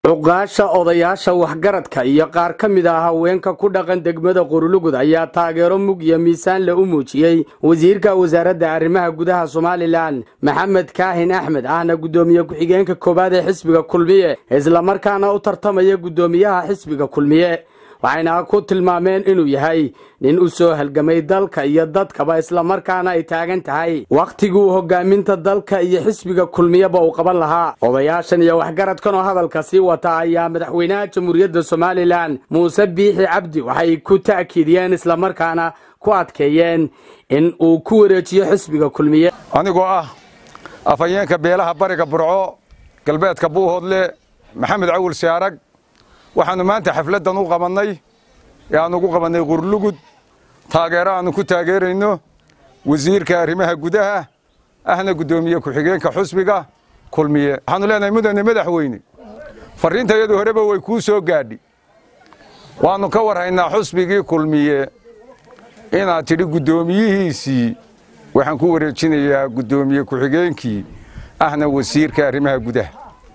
cuqaasha odayaasha waxgaradka iyo qaar ka mid ah haweenka ku dhaqan degmada qorulugud ayaa taageero mug iyo miisaanle u muujiyey wasiirka wasaaradda arrimaha gudaha somalilan maxamed kaahin axmed ahna guddoomiye ku-xigeenka koowaad ee xisbiga kulmiye islamarkaana u tartamaya guddoomiyaha xisbiga kulmiye waxayna ku tilmaameen inuu yahay nin u soo halgamay dalka iyo dadkaba islamarkaana ay taagan tahay wakhtiguu hogaaminta dalka iyo xisbiga kulmiyeba uu qaban lahaa odayaashan iyo waxgaradkan oo hadalka sii wata ayaa madaxweynaha jamhuuriyadda somalilan muuse biixi cabdi waxay ku ta'kiidiyeen islamarkaana ku adkeeyeen in uu ku wareejiyo xisbiga kulmiye anigoo ah afhayeenka beelaha bariga burco galbeedka buuhoodle maxamed cawil siyaarag waxaannu maanta xafladdan u qabannay ee aannu ugu qabannay qurlugud taageero aannu ku taageerayno wasiirka arrimaha gudaha ahna guddoomiye ku-xigeenka xusbiga kulmiye waxaannu leenahay mudane madaxweyne farriintayadu horeba way kuu soo gaadhi waannu ka warhaynaa xusbigii kulmiye inaad tidhi guddoomiyihiisii waxaan ku wareejinayaa guddoomiye ku-xigeenkii ahna wasiirka arrimaha gudaha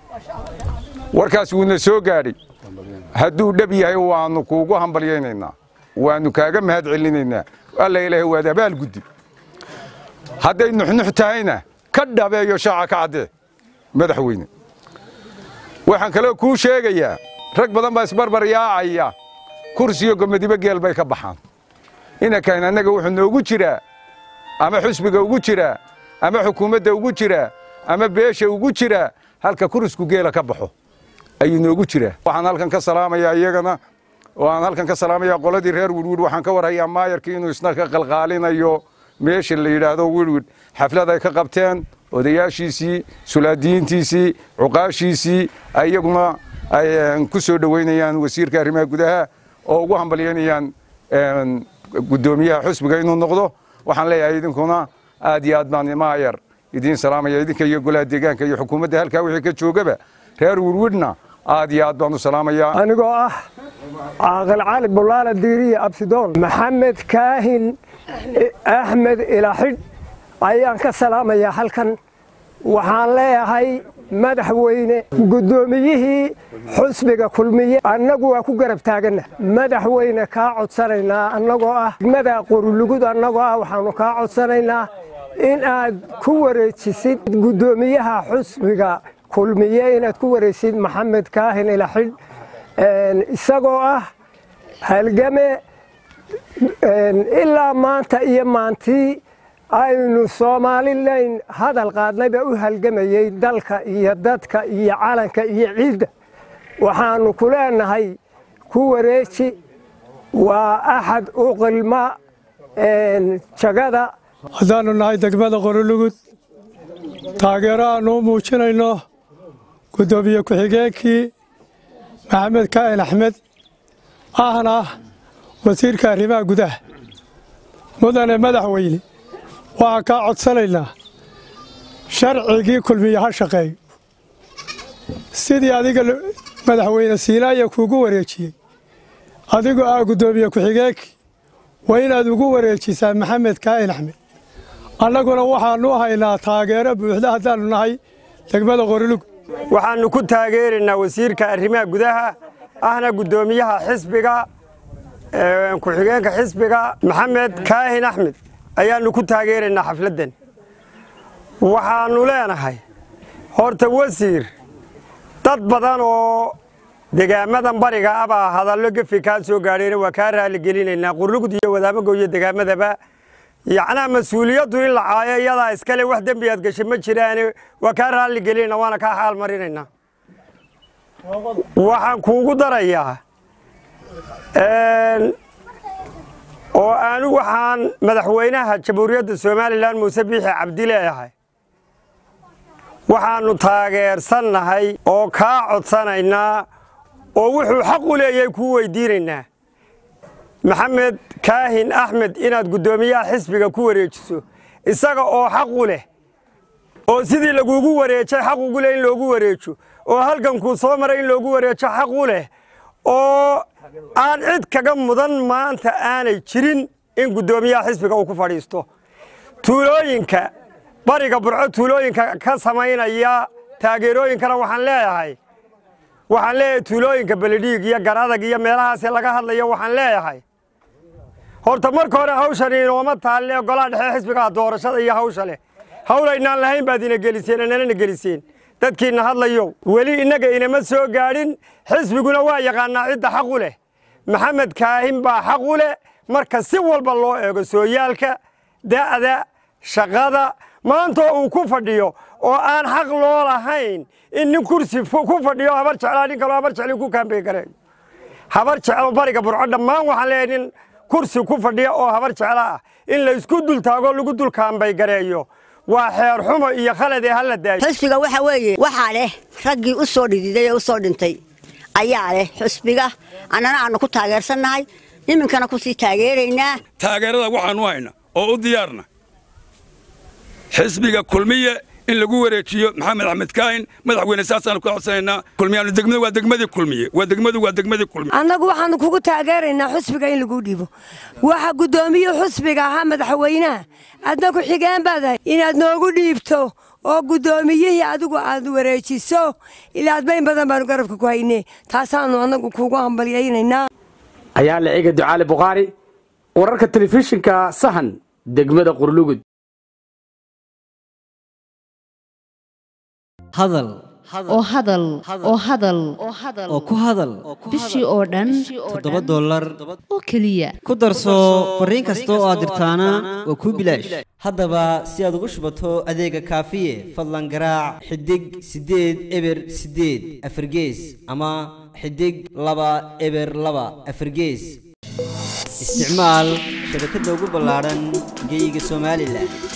warkaas wuuna soo gaadhay hadduu dhab yahay waannu kuugu hambalyaynaynaa waannu kaaga mahad celinaynaa alla ilaahay waad abaal guddi hadday nuxnux tahayna ka dhabeeyo shaaca ka caddee madaxweyne waxaan kaloo kuu sheegayaa rag badan baa isbarbar yaacaya kursiyo gomadibo geel bay ka baxaan inankan annaga wuxuu noogu jiraa ama xusbiga ugu jiraa ama xukuumadda ugu jiraa ama beesha ugu jiraa halka kurisku geela ka baxo ayuu noogu jiraa waxaan halkan ka salaamayaa iyagana oo aan halkan ka salaamayaa qoladii reer wirwid waxaan ka warhayaa maayarkii inuu isna ka qalqaalinayo meesha la yidhaahdo wirwid xaflad ay ka qabteen odayaashiisii sulaadiyiintiisii cuqaashiisii iyaguna ay ku soo dhoweynayaan wasiirka arrimaha gudaha oo ugu hambalyaynayaan guddoomiyaha xusbiga inuu noqdo waxaan leeyahay idinkuna aad iyo aad baan maayar idiin salaamaya idinka iyo golaha deegaanka iyo xukuumadda halkaa wixii ka joogaba reer wirwidna aad iyo aad baan u salaamayaa anigoo ah caaqil cali bulaala diiriye absidoon maxamed kaahin axmed ilaxidh ayaan ka salaamayaa halkan waxaan leeyahay madaxweyne guddoomiyihii xusbiga kulmiye annagu waa ku garab taaganna madaxweyne kaa codsanaynaa annagoo ah degmada qorulugud annagoo ah waxaannu kaa codsanaynaa in aad ku wareejisid guddoomiyaha xusbiga kulmiye inaad ku wareysid maxamed kaahin ilaxidh isagoo ah halgame ilaa maanta iyo maantii aynu somalilan hadal qaadnayba u halgamayey dalka iyo dadka iyo calanka iyo ciidda waxaannu ku leenahay ku wareeji waa axad u qilma jagada haddaannu nahay degmada qorolugud taageero aannu u muujinayno guddoomiye ku-xigeenkii maxamed kaahin axmed ahna wasiirka arrimaha gudaha mudane madaxweyne waxaan kaa codsanaynaa sharcigii kulmiye ha shaqeeyo sidii adiga madaxweyne siinaaya kuugu wareejiyey adigoo ah guddoomiye ku-xigeenkii waa inaad ugu wareejisaa maxamed kaahin axmed annaguna waxaannu haynaa taageero buuxda haddaannu nahay degmada qorilug waxaannu ku taageeraynaa wasiirka arrimaha gudaha ahna guddoomiyaha xisbiga ku-xigeenka xisbiga maxamed kaahin axmed ayaannu ku taageeraynaa xafladdan waxaannu leenahay horta wasiir dad badan oo degaamadan bariga abaa hadallo gefi kaa soo gaadhayna waa kaa raalligelinaynaa qurlugud iyo wadaamago iyo degaamadaba yacnaa mas-uuliyaddu in la caayo iyadaa iskale wax dembi aad gashay ma jiraane waa kaa raalligelinayna waana kaa xaal marinaynaa waxaan kuugu darayaa oo aanu waxaan madaxweynaha jamhuuriyadda somalilan muuse biixi cabdi leeyahay waxaannu taageersannahay oo kaa codsanaynaa oo wuxuu xaq u leeyahay kuu weydiinaynaa maxamed kaahin axmed inaad guddoomiyaha xisbiga ku wareejiso isaga oo xaq u leh oo sidii laguugu wareejay xaq ugu leh in loogu wareejo oo halgankuu soo maray in loogu wareejo xaq u leh oo aan cid kaga mudan maanta aanay jirin in guddoomiyaha xisbiga uu ku fadhiisto tuulooyinka bariga burco tuulooyinka ka samaynaya taageerooyinkana waxaan leeyahay waxaan leeyahay tuulooyinka beledhiig iyo garadag iyo meelahaasi laga hadlayo waxaan leeyahay horta marka hore hawshani inooma taalle golaha dhexe xisbigaa doorashada iyo hawsha leh hawl aynaan lahayn baad ina geliseen inanana geliseen dadkiina hadlayo weli innaga inama soo gaadhin xisbiguna waa yaqaanaa cidda xaq u leh maxamed kaahin baa xaq u leh marka si walba loo eego sooyaalka da'da shaqada maantoo uu ku fadhiyo oo aan xaq loo lahayn in nin kursi ku fadhiyo habar jeclaa nin kaloo habar jecli ku kaambey gareeyo habar jeclo bariga burco dhammaan waxaan leeyahay nin kursi ku fadhiya oo habar jeclo ah in la isku dul taago lagu dul kaambay gareeyo waa xeer xumo iyo khalad ee hala daayo xusbiga waxa weeye waxaa leh raggii u soo dhididay ee u soo dhintay ayaa leh xusbiga annana aanu ku taageersannahay iminkana ku sii taageeraynaa taageerada waxaanu hayna oo u diyaarna xisbiga kulmiye in lagu wareejiyo maxamed axmed kaahin madaxweyne saasaanu ka codsanaynaa kulmiyaanu degmadu waa degmadii kulmiye waa degmadu waa degmadii kulmiye annagu waxaanu kugu taageeraynaa xusbiga in lagu dhibo waxa guddoomiye xusbiga ahaa madaxweynaha adna ku xigeen baadahay inaad noogu dhiibto oo guddoomiyihii adigu aad wareejiso ilaa adbayn badan baanu garabka ku haynee taasaanu annagu kuugu hambalyaynaynaa ayaa la ciga ducaale bukhaari wararka telefishinka sahan degmada qurlugud hadal oo hadal oo hadal oo ku hadal bishii oo dhan toddoba dollar oo keliya ku darso fariin kasta oo aad dirtaana waa kuu bilaash haddaba si aad ugu shubato adeega kaafiye fadlan garaac xidig siddeed eber siddeed afargees ama xidig laba eber laba afargees isticmaal shabakadda ugu ballaadhan geyga somalilan